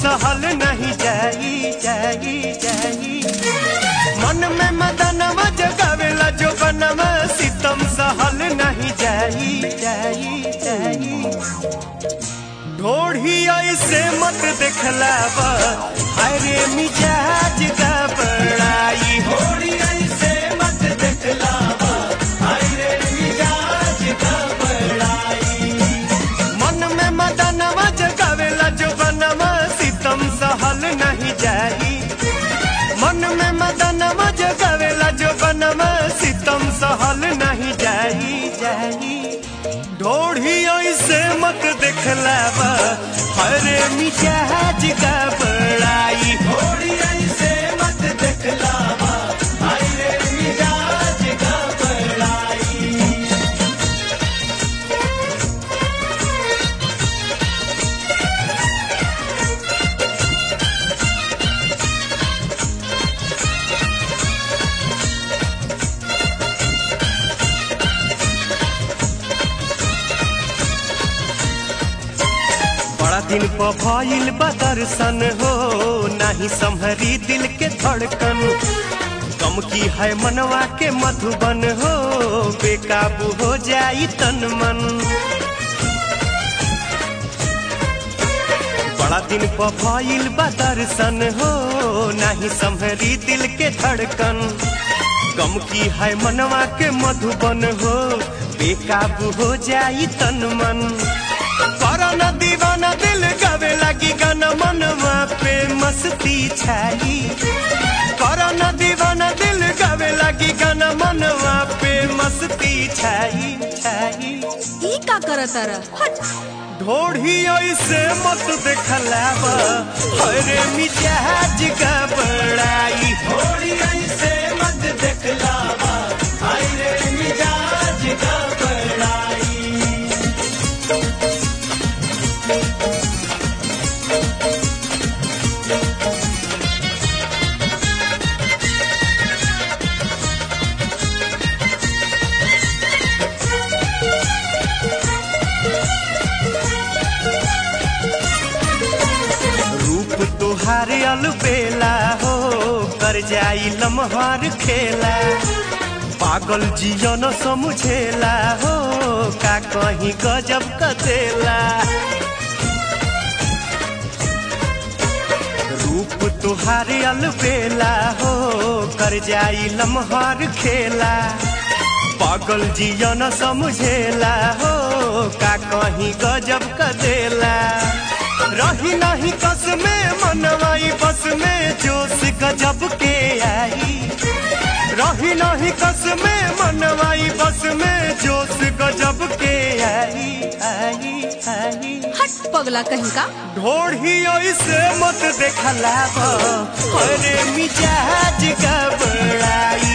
सहल नहीं जाई जाई जाई मन में मदनवा जगावेला जो बनवा सितम सहल नहीं जाई जाई जाई ढोढ़ी ऐसे मत देखलावा अरे मिजाज का बड़ाई ढोढ़ी ऐसे मत देखलावा अरे मिजाज का बड़ाई मन में मदनवा जगावेला जो बनवा सितम सहल नहीं जाई मन में मदनवा जगावेला जो बनवा सितम सहल नहीं जाई जाई ढोढ़ी ऐसे मत देखलावा अरे मिजाज का बड़ाई ढोढ़ी ऐसे मत देखलावा अरे मिजाज का बड़ाई बड़ा दिन पर भइल बा दर्शन हो नाही संभरी दिल के धड़कन गम की है मनवा के मधुबन हो बेकाबू हो जाई तन मन बड़ा दिन पर भइल बा दर्शन हो नाही संभरी दिल के धड़कन गम की है मनवा के मधुबन हो बेकाबू हो जाई तन मन करन दीवाना दिल गावे लगी गाना मनवा पे मस्ती छाई करन दीवाना दिल गावे लगी गाना मनवा पे मस्ती छाई छाई ई का करत तारा हट ढोढ़ी ऐसे मत देखलावा अरे मिजाज का बड़ाई ढोढ़ी ऐसे मत देखलावा अरे मिजाज का बड़ाई रूप तुहार अलबेला हो कर जाई लम्हार खेला पागल जियन समझेला हो का कहीं गजब कतेला रूप तुहार अलबेला हो कर जाई लम्हार खेला पागल जियन समझेला हो का कहीं गजब कदेला रही नहीं कस में मनवाई बस में जोश गजब के आई रही नहीं कस में मनवाई बस में जोश गजब के आई आई आई हट पगला कहीं का ढोढ़ी ऐसे मत देखलावा अरे मिजाज का बड़ाई